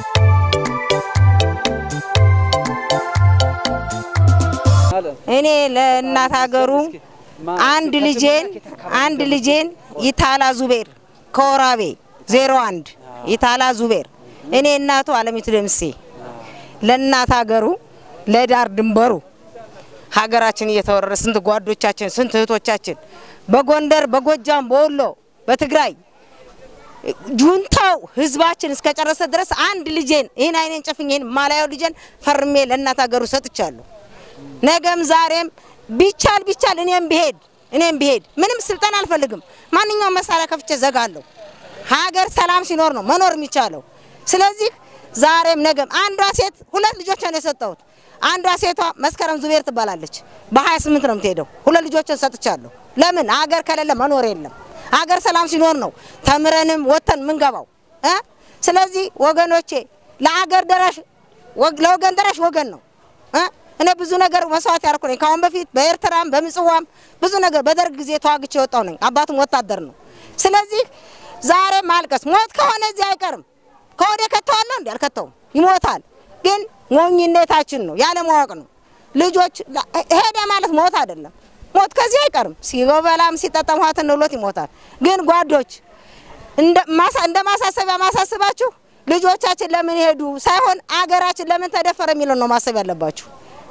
እኔ ለእናት ሀገሩ አንድ ልጄን አንድ ልጄን ይታላ ዙቤር ከወራቤ ዜሮ አንድ ይታላ ዙቤር እኔ እናቱ አለሚቱ ደምሴ ለእናት ሀገሩ ለዳር ድንበሩ ሀገራችን እየተወረረ ስንት ጓዶቻችን ስንት እህቶቻችን በጎንደር በጎጃም በወሎ በትግራይ ጁንታው ህዝባችን እስከጨረሰ ድረስ አንድ ልጄን ይህን አይኔን ጨፍኝ ይህን ማላየው ልጄን ፈርሜ ለእናት ሀገሩ ሰጥቻለሁ። ነገም ዛሬም ቢቻል ቢቻል እኔም ብሄድ እኔም ብሄድ ምንም ስልጠና አልፈልግም። ማንኛውም መሳሪያ ከፍቼ ዘጋለሁ። ሀገር ሰላም ሲኖር ነው መኖር የሚቻለው። ስለዚህ ዛሬም ነገም አንዷ ሴት ሁለት ልጆች ነው የሰጠሁት። አንዷ ሴቷ መስከረም ዙቤር ትባላለች። በ28 ነው የምትሄደው። ሁለት ልጆችን ሰጥቻለሁ። ለምን ሀገር ከሌለ መኖር የለም። ሀገር ሰላም ሲኖር ነው ተምረንም ወተን ምንገባው እ ስለዚህ ወገኖቼ ለሀገር ደራሽ ለወገን ደራሽ ወገን ነው እ እኔ ብዙ ነገር መስዋዕት ያደረኩ ነኝ። ከአሁን በፊት በኤርትራም በምጽዋም ብዙ ነገር በደርግ ጊዜ ተዋግቼ የወጣው ነኝ። አባቱም ወታደር ነው። ስለዚህ ዛሬ ማልቀስ ሞት ከሆነ እዚህ አይቀርም። ከወደ ከተዋለሁ እንዲ አልከተውም፣ ይሞታል። ግን ሞኝነታችን ነው ያለማወቅ ነው። ልጆች ሄደ ማለት ሞት አይደለም። ሞት ከዚህ አይቀርም። ሲበላም ሲጠጣም ውሃ ትንብሎት ይሞታል። ግን ጓዶች እንደ ማሳሰቢያ ማሳስባችሁ ልጆቻችን ለምን ሄዱ ሳይሆን አገራችን ለምን ተደፈረ የሚለው ነው ማሰብ ያለባችሁ።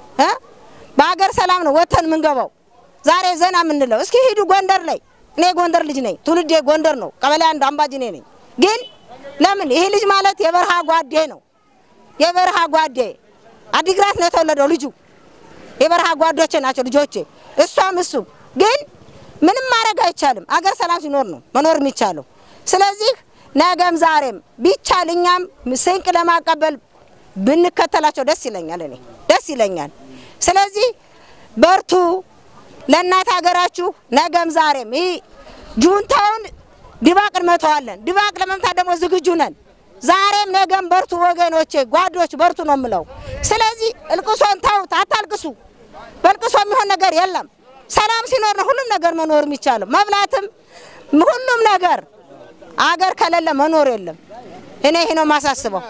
በሀገር ሰላም ነው ወተን የምንገባው። ዛሬ ዘና የምንለው እስኪ ሂዱ ጎንደር ላይ። እኔ ጎንደር ልጅ ነኝ፣ ትውልዴ ጎንደር ነው። ቀበሌ አንድ አምባጅኔ ነኝ። ግን ለምን ይሄ ልጅ ማለት የበረሃ ጓዴ ነው። የበረሃ ጓዴ አዲግራት ነው የተወለደው ልጁ። የበረሃ ጓዶቼ ናቸው ልጆቼ፣ እሷም እሱም። ግን ምንም ማድረግ አይቻልም። አገር ሰላም ሲኖር ነው መኖር የሚቻለው። ስለዚህ ነገም ዛሬም ቢቻል እኛም ስንቅ ለማቀበል ብንከተላቸው ደስ ይለኛል። እኔ ደስ ይለኛል። ስለዚህ በርቱ፣ ለእናት ሀገራችሁ ነገም ዛሬም ይህ ጁንታውን ድባቅ እንመተዋለን። ድባቅ ለመምታት ደግሞ ዝግጁ ነን። ዛሬም ነገም በርቱ ወገኖቼ፣ ጓዶች በርቱ ነው የምለው። ስለዚህ እልቅሶን ተውት፣ አታልቅሱ። በልቅሶ የሚሆን ነገር የለም። ሰላም ሲኖር ነው ሁሉም ነገር መኖር የሚቻለው፣ መብላትም ሁሉም ነገር። አገር ከሌለ መኖር የለም። እኔ ይሄ ነው የማሳስበው።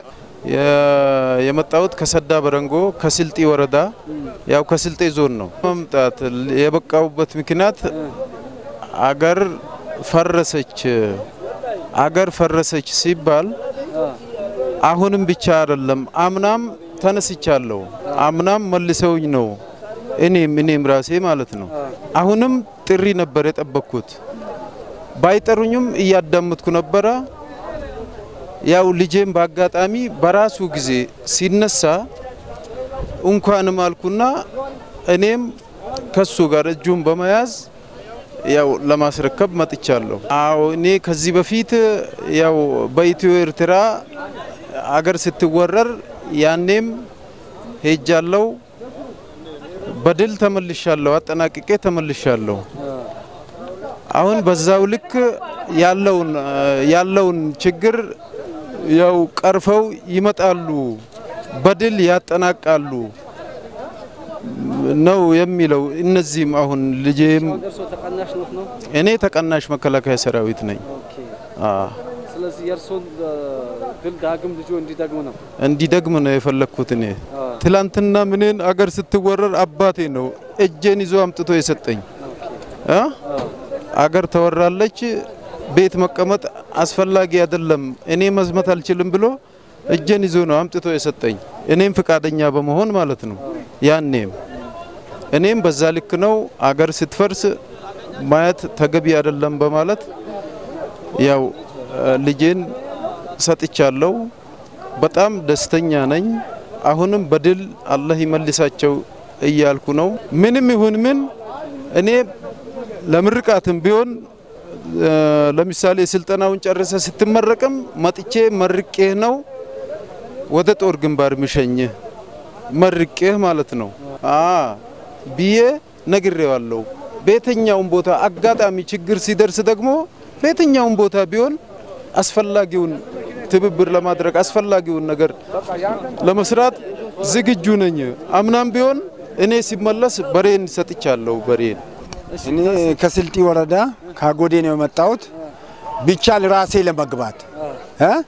የመጣሁት ከሰዳ በረንጎ ከስልጤ ወረዳ ያው ከስልጤ ዞን ነው። መምጣት የበቃውበት ምክንያት አገር ፈረሰች አገር ፈረሰች ሲባል አሁንም ብቻ አይደለም፣ አምናም ተነስቻለሁ። አምናም መልሰውኝ ነው እኔም እኔም ራሴ ማለት ነው። አሁንም ጥሪ ነበር የጠበቅኩት። ባይጠሩኝም እያዳመጥኩ ነበረ። ያው ልጄም በአጋጣሚ በራሱ ጊዜ ሲነሳ እንኳንም አልኩና እኔም ከሱ ጋር እጁን በመያዝ ያው ለማስረከብ መጥቻለሁ። አዎ እኔ ከዚህ በፊት ያው በኢትዮ ኤርትራ አገር ስትወረር ያኔም ሄጃለሁ። በድል ተመልሻለሁ፣ አጠናቅቄ ተመልሻለሁ። አሁን በዛው ልክ ያለውን ያለውን ችግር ያው ቀርፈው ይመጣሉ፣ በድል ያጠናቃሉ ነው የሚለው። እነዚህም አሁን ልጄም እኔ ተቀናሽ መከላከያ ሰራዊት ነኝ። ስለዚህ የእርሶን ድል ዳግም ልጆ እንዲደግም ነው እንዲደግም ነው የፈለግኩት። እኔ ትላንትና ምንን አገር ስትወረር አባቴ ነው እጄን ይዞ አምጥቶ የሰጠኝ። አገር ተወራለች፣ ቤት መቀመጥ አስፈላጊ አይደለም፣ እኔ መዝመት አልችልም ብሎ እጄን ይዞ ነው አምጥቶ የሰጠኝ። እኔም ፍቃደኛ በመሆን ማለት ነው። ያኔም እኔም በዛ ልክ ነው አገር ስትፈርስ ማየት ተገቢ አይደለም በማለት ያው ልጄን ሰጥቻለሁ። በጣም ደስተኛ ነኝ። አሁንም በድል አላህ ይመልሳቸው እያልኩ ነው። ምንም ይሁን ምን እኔ ለምርቃትም ቢሆን ለምሳሌ ስልጠናውን ጨርሰ ስትመረቅም መጥቼ መርቄህ ነው ወደ ጦር ግንባር ምሸኝህ መርቄህ ማለት ነው ብዬ ነግሬዋለሁ። በየትኛውም ቦታ አጋጣሚ ችግር ሲደርስ ደግሞ በየትኛውም ቦታ ቢሆን አስፈላጊውን ትብብር ለማድረግ አስፈላጊውን ነገር ለመስራት ዝግጁ ነኝ። አምናም ቢሆን እኔ ሲመለስ በሬን ሰጥቻለሁ። በሬን እኔ ከስልጢ ወረዳ ካጎዴ ነው የመጣሁት። ቢቻል ራሴ ለመግባት እ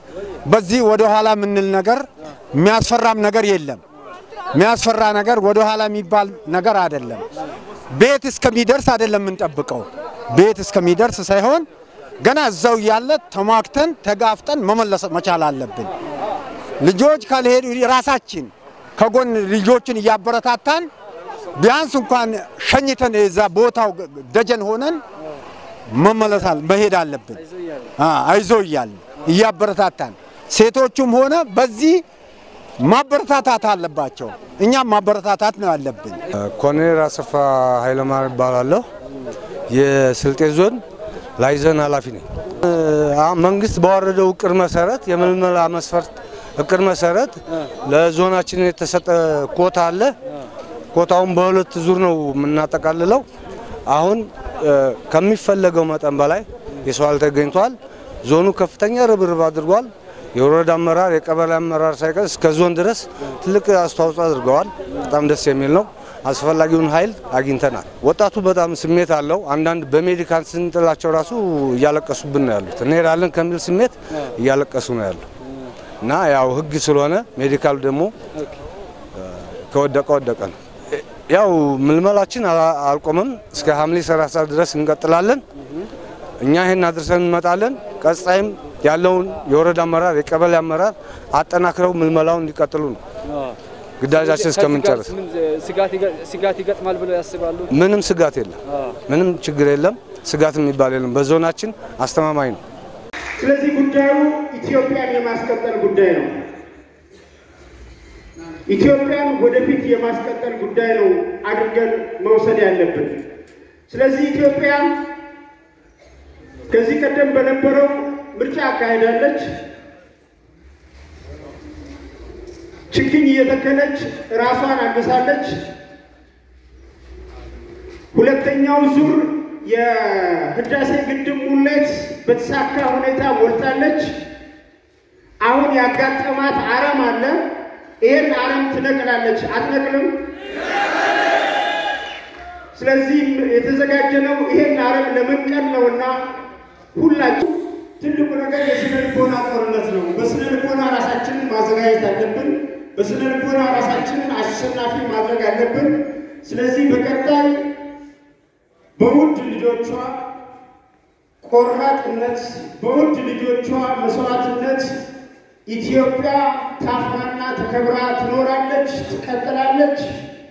በዚህ ወደ ኋላ የምንል ነገር የሚያስፈራም ነገር የለም። የሚያስፈራ ነገር ወደ ኋላ የሚባል ነገር አይደለም። ቤት እስከሚደርስ አይደለም የምንጠብቀው። ቤት እስከሚደርስ ሳይሆን ገና እዛው እያለ ተሟግተን ተጋፍጠን መመለስ መቻል አለብን። ልጆች ካልሄዱ ራሳችን ከጎን ልጆችን እያበረታታን ቢያንስ እንኳን ሸኝተን የዛ ቦታው ደጀን ሆነን መመለሳል መሄድ አለብን። አይዞ እያልን እያበረታታን ሴቶቹም ሆነ በዚህ ማበረታታት አለባቸው። እኛም ማበረታታት ነው ያለብን። ኮሎኔል አሰፋ ኃይለማርያም እባላለሁ። የስልጤ ዞን ላይዘን ኃላፊ ነኝ። መንግስት ባወረደው እቅድ መሰረት የምልመላ መስፈርት እቅድ መሰረት ለዞናችን የተሰጠ ኮታ አለ። ኮታውን በሁለት ዙር ነው የምናጠቃልለው። አሁን ከሚፈለገው መጠን በላይ የሰው ኃይል ተገኝቷል። ዞኑ ከፍተኛ ርብርብ አድርጓል። የወረዳ አመራር፣ የቀበሌ አመራር ሳይቀር እስከ ዞን ድረስ ትልቅ አስተዋጽኦ አድርገዋል። በጣም ደስ የሚል ነው። አስፈላጊውን ኃይል አግኝተናል። ወጣቱ በጣም ስሜት አለው። አንዳንድ በሜዲካል ስንጥላቸው ራሱ እያለቀሱብን ነው ያሉት። እንሄዳለን ከሚል ስሜት እያለቀሱ ነው ያሉ እና ያው ህግ ስለሆነ ሜዲካሉ ደግሞ ከወደቀ ወደቀ ነው። ያው ምልመላችን አልቆመም። እስከ ሐምሌ 30 ድረስ እንቀጥላለን። እኛ ይሄን አድርሰን እንመጣለን። ቀጣይም ያለውን የወረዳ አመራር፣ የቀበሌ አመራር አጠናክረው ምልመላውን እንዲቀጥሉ ነው ግዳጃችን እስከምንጨርስ። ስጋት ይገጥማል ብለው ያስባሉ? ምንም ስጋት የለም። ምንም ችግር የለም። ስጋት የሚባል የለም። በዞናችን አስተማማኝ ነው። ስለዚህ ጉዳዩ ኢትዮጵያን የማስቀጠል ጉዳይ ነው። ኢትዮጵያን ወደፊት የማስቀጠል ጉዳይ ነው አድርገን መውሰድ ያለብን። ስለዚህ ኢትዮጵያ ከዚህ ቀደም በነበረው ምርጫ አካሄዳለች። ችግኝ እየተከለች ራሷን አግሳለች። ሁለተኛው ዙር የህዳሴ ግድብ ሙሌት በተሳካ ሁኔታ ሞልታለች። አሁን ያጋጠማት አረም አለ። ይሄን አረም ትነቅላለች። አትነቅልም? ስለዚህ የተዘጋጀነው ይሄን አረም ለመንቀል ነውና ሁላችሁ ትልቁ ነገር የስነ ልቦና ጦርነት ነው። በስነ ልቦና ራሳችንን ማዘጋጀት አለብን። በስነ ልቦና ራሳችንን አሸናፊ ማድረግ አለብን። ስለዚህ በቀጣይ በውድ ልጆቿ ቆራጥነት፣ በውድ ልጆቿ መስዋዕትነት ኢትዮጵያ ታፍራና ተከብራ ትኖራለች፣ ትቀጥላለች።